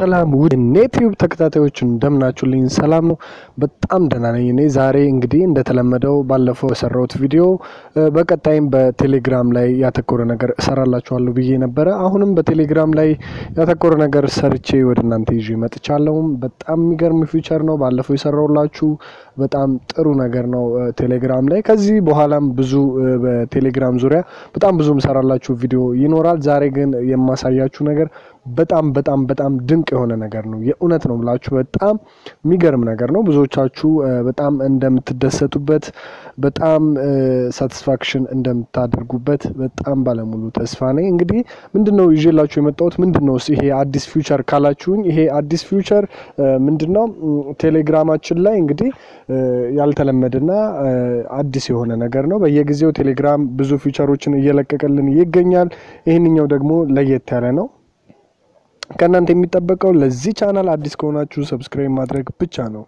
ሰላም ውድ ኔቲዩብ ተከታታዮች እንደምናችሁልኝ ሰላም ነው። በጣም ደህና ነኝ። እኔ ዛሬ እንግዲህ እንደተለመደው ባለፈው የሰራሁት ቪዲዮ በቀጣይም በቴሌግራም ላይ ያተኮረ ነገር እሰራላችኋለሁ ብዬ ነበረ። አሁንም በቴሌግራም ላይ ያተኮረ ነገር ሰርቼ ወደ እናንተ ይዤ መጥቻለሁ። በጣም የሚገርም ፊውቸር ነው። ባለፈው የሰራሁላችሁ በጣም ጥሩ ነገር ነው ቴሌግራም ላይ። ከዚህ በኋላም ብዙ በቴሌግራም ዙሪያ በጣም ብዙ የምሰራላችሁ ቪዲዮ ይኖራል። ዛሬ ግን የማሳያችሁ ነገር በጣም በጣም በጣም ድንቅ የሆነ ነገር ነው። የእውነት ነው ብላችሁ በጣም የሚገርም ነገር ነው። ብዙዎቻችሁ በጣም እንደምትደሰቱበት፣ በጣም ሳቲስፋክሽን እንደምታደርጉበት በጣም ባለሙሉ ተስፋ ነኝ። እንግዲህ ምንድን ነው ይዤላችሁ የመጣሁት ምንድን ነው ይሄ አዲስ ፊውቸር ካላችሁኝ፣ ይሄ አዲስ ፊውቸር ምንድን ነው? ቴሌግራማችን ላይ እንግዲህ ያልተለመደና አዲስ የሆነ ነገር ነው። በየጊዜው ቴሌግራም ብዙ ፊውቸሮችን እየለቀቀልን ይገኛል። ይህንኛው ደግሞ ለየት ያለ ነው። ከእናንተ የሚጠበቀው ለዚህ ቻናል አዲስ ከሆናችሁ ሰብስክራይብ ማድረግ ብቻ ነው።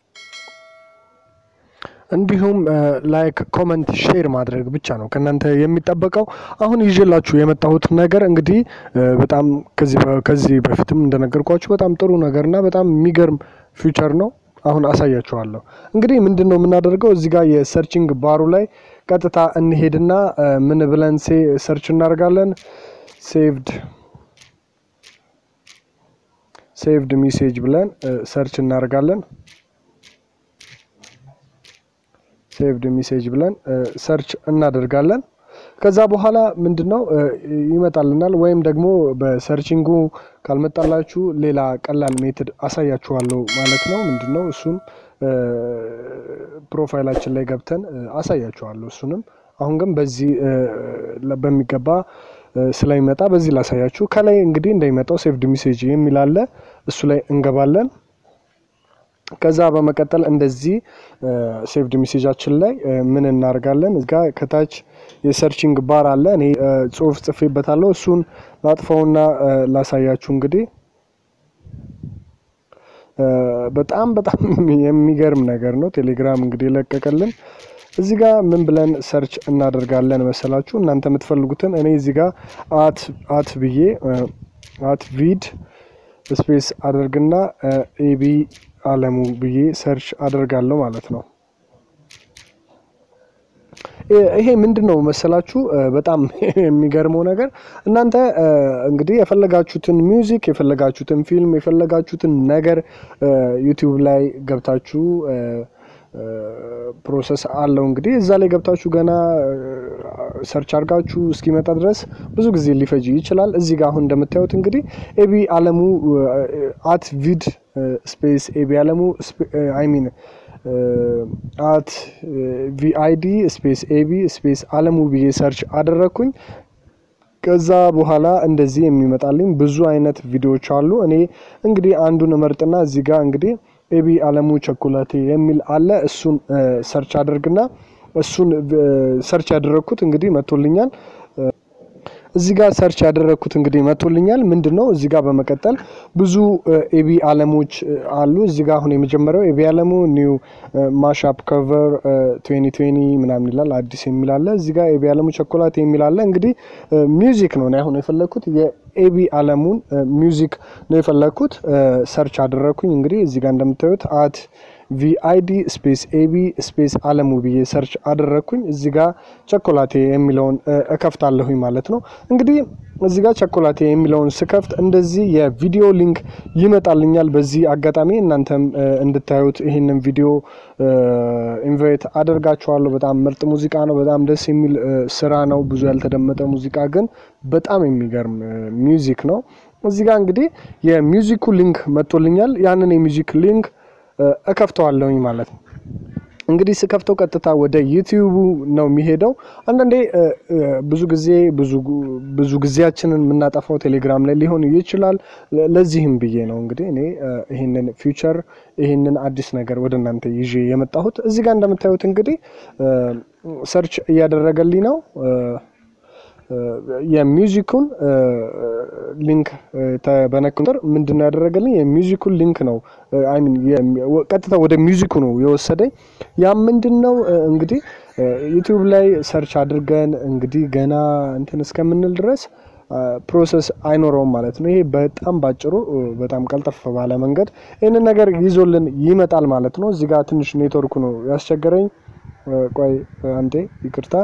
እንዲሁም ላይክ፣ ኮመንት፣ ሼር ማድረግ ብቻ ነው ከእናንተ የሚጠበቀው። አሁን ይዤላችሁ የመጣሁት ነገር እንግዲህ በጣም ከዚህ በፊትም እንደነገርኳችሁ በጣም ጥሩ ነገርና በጣም የሚገርም ፊውቸር ነው። አሁን አሳያችኋለሁ። እንግዲህ ምንድን ነው የምናደርገው እዚህ ጋር የሰርችንግ ባሩ ላይ ቀጥታ እንሄድና ምን ብለን ሰርች እናደርጋለን ሴቭድ ሴቭድ ሚሴጅ ብለን ሰርች እናደርጋለን። ሴቭድ ሚሴጅ ብለን ሰርች እናደርጋለን። ከዛ በኋላ ምንድን ነው ይመጣልናል። ወይም ደግሞ በሰርችንጉ ካልመጣላችሁ ሌላ ቀላል ሜትድ አሳያችኋለሁ ማለት ነው። ምንድን ነው እሱም ፕሮፋይላችን ላይ ገብተን አሳያችኋለሁ። እሱንም አሁን ግን በዚህ በሚገባ ስለሚመጣ በዚህ ላሳያችሁ። ከላይ እንግዲህ እንደሚመጣው ሴቭድ ሚሴጅ የሚል አለ። እሱ ላይ እንገባለን። ከዛ በመቀጠል እንደዚህ ሴቭድ ሚሴጃችን ላይ ምን እናደርጋለን? እዚጋ ከታች የሰርችንግ ባር አለ። እኔ ጽሁፍ ጽፌበታለሁ። እሱን ላጥፋውና ላሳያችሁ። እንግዲህ በጣም በጣም የሚገርም ነገር ነው ቴሌግራም እንግዲህ የለቀቀልን እዚህ ጋር ምን ብለን ሰርች እናደርጋለን መሰላችሁ? እናንተ የምትፈልጉትን እኔ እዚህ ጋር አት አት ብዬ አት ቪድ ስፔስ አደርግና ኤቢ አለሙ ብዬ ሰርች አደርጋለሁ ማለት ነው። ይሄ ምንድን ነው መሰላችሁ? በጣም የሚገርመው ነገር እናንተ እንግዲህ የፈለጋችሁትን ሚውዚክ፣ የፈለጋችሁትን ፊልም፣ የፈለጋችሁትን ነገር ዩቲዩብ ላይ ገብታችሁ ፕሮሰስ አለው እንግዲህ እዛ ላይ ገብታችሁ ገና ሰርች አድርጋችሁ እስኪመጣ ድረስ ብዙ ጊዜ ሊፈጅ ይችላል። እዚህ ጋር አሁን እንደምታዩት እንግዲህ ኤቢ አለሙ አት ቪድ ስፔስ ኤቢ አለሙ አይ ሚን አት ቪአይዲ ስፔስ ኤቢ ስፔስ አለሙ ብዬ ሰርች አደረግኩኝ። ከዛ በኋላ እንደዚህ የሚመጣልኝ ብዙ አይነት ቪዲዮዎች አሉ። እኔ እንግዲህ አንዱን እመርጥና እዚህ ጋር እንግዲህ ኤቢ አለሙ ቸኮላቴ የሚል አለ። እሱን ሰርች አድርግና እሱን ሰርች ያደረግኩት እንግዲህ መቶልኛል። እዚህ ጋር ሰርች ያደረግኩት እንግዲህ መቶልኛል። ምንድን ነው እዚህ ጋር በመቀጠል ብዙ ኤቢ አለሞች አሉ። እዚህ ጋር አሁን የመጀመሪያው ኤቢ አለሙ ኒው ማሻፕ ከቨር ትዌኒ ትዌኒ ምናምን ይላል አዲስ የሚል አለ። እዚህ ጋር ኤቢ አለሙ ቸኮላቴ የሚል አለ። እንግዲህ ሚውዚክ ነው አሁን የፈለግኩት ኤቢ አለሙን ሚውዚክ ነው የፈለግኩት። ሰርች አደረግኩኝ እንግዲህ እዚህ ጋር እንደምታዩት አት ቪአይዲ ስፔስ ኤቢ ስፔስ አለሙ ብዬ ሰርች አደረግኩኝ። እዚህ ጋር ቸኮላቴ የሚለውን እከፍታለሁኝ ማለት ነው። እንግዲህ እዚህ ጋር ቸኮላቴ የሚለውን ስከፍት እንደዚህ የቪዲዮ ሊንክ ይመጣልኛል። በዚህ አጋጣሚ እናንተም እንድታዩት ይህንን ቪዲዮ ኢንቫይት አደርጋችኋለሁ። በጣም ምርጥ ሙዚቃ ነው። በጣም ደስ የሚል ስራ ነው። ብዙ ያልተደመጠ ሙዚቃ ግን በጣም የሚገርም ሚውዚክ ነው። እዚህ ጋር እንግዲህ የሚውዚኩ ሊንክ መጥቶልኛል። ያንን የሚውዚክ ሊንክ እከፍተዋለሁኝ ማለት ነው። እንግዲህ ስከፍተው ቀጥታ ወደ ዩቲዩቡ ነው የሚሄደው። አንዳንዴ ብዙ ጊዜ ብዙ ጊዜያችንን የምናጠፋው ቴሌግራም ላይ ሊሆን ይችላል። ለዚህም ብዬ ነው እንግዲህ እኔ ይህንን ፊውቸር ይህንን አዲስ ነገር ወደ እናንተ ይዤ የመጣሁት። እዚህ ጋር እንደምታዩት እንግዲህ ሰርች እያደረገልኝ ነው የሚውዚኩን ሊንክ በነክ ቁጥር ምንድን ነው ያደረገልኝ? የሚውዚኩን ሊንክ ነው ቀጥታ ወደ ሚውዚኩ ነው የወሰደኝ። ያም ምንድን ነው እንግዲህ ዩቲዩብ ላይ ሰርች አድርገን እንግዲህ ገና እንትን እስከምንል ድረስ ፕሮሰስ አይኖረውም ማለት ነው። ይሄ በጣም ባጭሩ በጣም ቀልጠፍ ባለ መንገድ ይህንን ነገር ይዞልን ይመጣል ማለት ነው። እዚህ ጋር ትንሽ ኔትወርኩ ነው ያስቸገረኝ። ቆይ አንዴ ይቅርታ።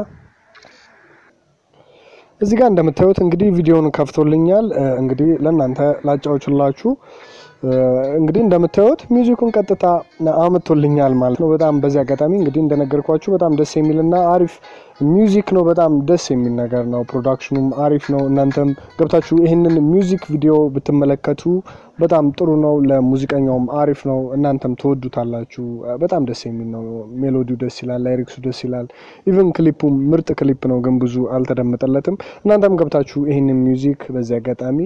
እዚህ ጋር እንደምታዩት እንግዲህ ቪዲዮውን ከፍቶልኛል። እንግዲህ ለእናንተ ላጫዎችላችሁ እንግዲህ እንደምታዩት ሚውዚኩን ቀጥታ አምቶልኛል ማለት ነው። በጣም በዚህ አጋጣሚ እንግዲህ እንደነገርኳችሁ በጣም ደስ የሚልና አሪፍ ሚውዚክ ነው። በጣም ደስ የሚል ነገር ነው። ፕሮዳክሽኑም አሪፍ ነው። እናንተም ገብታችሁ ይህንን ሚውዚክ ቪዲዮ ብትመለከቱ በጣም ጥሩ ነው። ለሙዚቀኛውም አሪፍ ነው። እናንተም ትወዱታላችሁ። በጣም ደስ የሚል ነው። ሜሎዲው ደስ ይላል፣ ላይሪክሱ ደስ ይላል። ኢቨን ክሊፑም ምርጥ ክሊፕ ነው፣ ግን ብዙ አልተደመጠለትም። እናንተም ገብታችሁ ይህንን ሚውዚክ በዚህ አጋጣሚ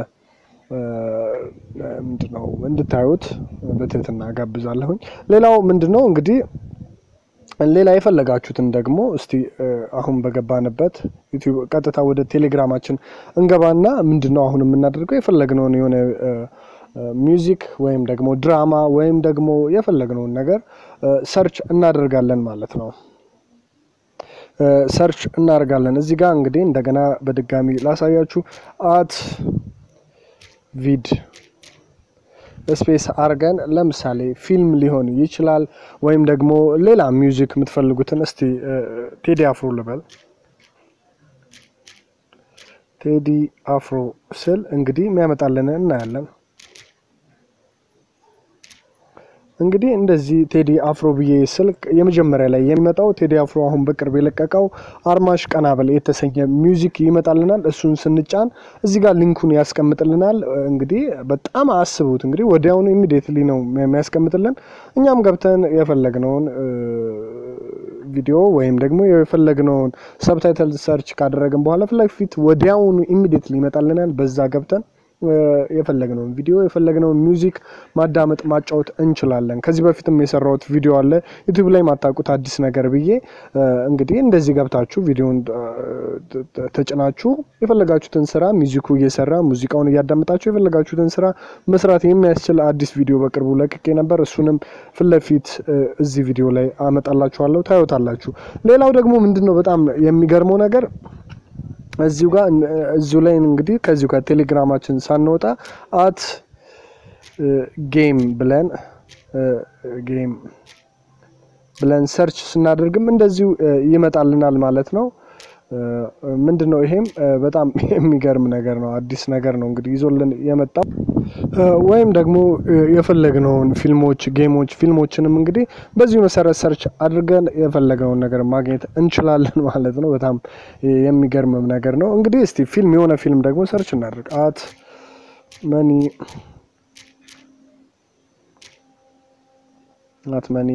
ምንድን ነው እንድታዩት በትህትና ጋብዛለሁኝ። ሌላው ምንድን ነው እንግዲህ ሌላ የፈለጋችሁትን ደግሞ እስቲ አሁን በገባንበት ዩቲዩብ ቀጥታ ወደ ቴሌግራማችን እንገባና ምንድን ነው አሁን የምናደርገው የፈለግነውን የሆነ ሚውዚክ ወይም ደግሞ ድራማ ወይም ደግሞ የፈለግነውን ነገር ሰርች እናደርጋለን ማለት ነው። ሰርች እናደርጋለን። እዚህ ጋር እንግዲህ እንደገና በድጋሚ ላሳያችሁ አት ቪድ ስፔስ አርገን ለምሳሌ ፊልም ሊሆን ይችላል፣ ወይም ደግሞ ሌላ ሚውዚክ የምትፈልጉትን እስቲ ቴዲ አፍሮ ልበል። ቴዲ አፍሮ ስል እንግዲህ የሚያመጣልን እናያለን። እንግዲህ እንደዚህ ቴዲ አፍሮ ብዬ ስልክ የመጀመሪያ ላይ የሚመጣው ቴዲ አፍሮ አሁን በቅርብ የለቀቀው አርማሽ ቀናበል የተሰኘ ሚውዚክ ይመጣልናል። እሱን ስንጫን እዚህ ጋር ሊንኩን ያስቀምጥልናል። እንግዲህ በጣም አስቡት እንግዲህ ወዲያውኑ ኢሚዲየትሊ ነው የሚያስቀምጥልን። እኛም ገብተን የፈለግነውን ቪዲዮ ወይም ደግሞ የፈለግነውን ሰብታይትል ሰርች ካደረግን በኋላ ፊት ለፊት ወዲያውኑ ኢሚዲየትሊ ይመጣልናል። በዛ ገብተን የፈለግነውን ቪዲዮ የፈለግነውን ሚውዚክ ማዳመጥ ማጫወት እንችላለን። ከዚህ በፊትም የሰራሁት ቪዲዮ አለ ዩቲዩብ ላይ ማታውቁት አዲስ ነገር ብዬ እንግዲህ እንደዚህ ገብታችሁ ቪዲዮን ተጭናችሁ የፈለጋችሁትን ስራ ሚውዚኩ እየሰራ ሙዚቃውን እያዳመጣችሁ የፈለጋችሁትን ስራ መስራት የሚያስችል አዲስ ቪዲዮ በቅርቡ ለቅቄ ነበር። እሱንም ፊት ለፊት እዚህ ቪዲዮ ላይ አመጣላችኋለሁ፣ ታዩታላችሁ። ሌላው ደግሞ ምንድን ነው በጣም የሚገርመው ነገር እዚሁ ጋር እዚሁ ላይ እንግዲህ ከዚሁ ጋር ቴሌግራማችን ሳንወጣ አት ጌም ብለን ጌም ብለን ሰርች ስናደርግም እንደዚሁ ይመጣልናል ማለት ነው። ምንድን ነው ይሄም በጣም የሚገርም ነገር ነው። አዲስ ነገር ነው እንግዲህ ይዞልን የመጣው ወይም ደግሞ የፈለግነውን ፊልሞች፣ ጌሞች፣ ፊልሞችንም እንግዲህ በዚሁ መሰረት ሰርች አድርገን የፈለግነውን ነገር ማግኘት እንችላለን ማለት ነው። በጣም የሚገርምም ነገር ነው። እንግዲህ እስቲ ፊልም የሆነ ፊልም ደግሞ ሰርች እናድርግ። አት መኒ አት መኒ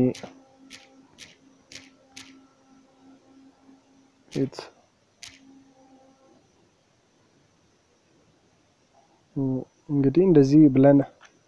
ኢት እንግዲህ እንደዚህ ብለን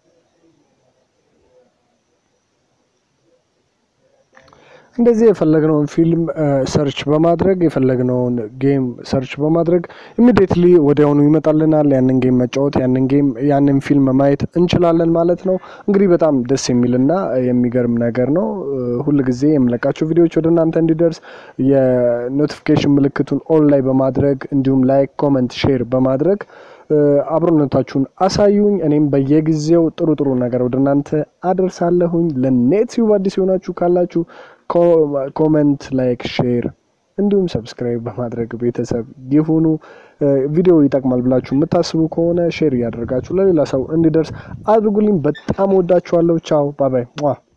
እንደዚህ የፈለግነውን ፊልም ሰርች በማድረግ የፈለግነውን ጌም ሰርች በማድረግ ኢሚዲየትሊ ወዲያውኑ ይመጣልናል። ያንን ጌም መጫወት ያንን ጌም ያንን ፊልም ማየት እንችላለን ማለት ነው። እንግዲህ በጣም ደስ የሚልና የሚገርም ነገር ነው። ሁል ጊዜ የምለቃቸው ቪዲዮዎች ወደ እናንተ እንዲደርስ የኖቲፊኬሽን ምልክቱን ኦን ላይ በማድረግ እንዲሁም ላይክ፣ ኮመንት፣ ሼር በማድረግ አብሮነታችሁን አሳዩኝ። እኔም በየጊዜው ጥሩ ጥሩ ነገር ወደ እናንተ አደርሳለሁኝ። ለኔትዩብ አዲስ የሆናችሁ ካላችሁ ኮመንት፣ ላይክ፣ ሼር እንዲሁም ሰብስክራይብ በማድረግ ቤተሰብ ይሁኑ። ቪዲዮ ይጠቅማል ብላችሁ የምታስቡ ከሆነ ሼር እያደረጋችሁ ለሌላ ሰው እንዲደርስ አድርጉልኝ። በጣም ወዳችኋለሁ። ቻው ባባይ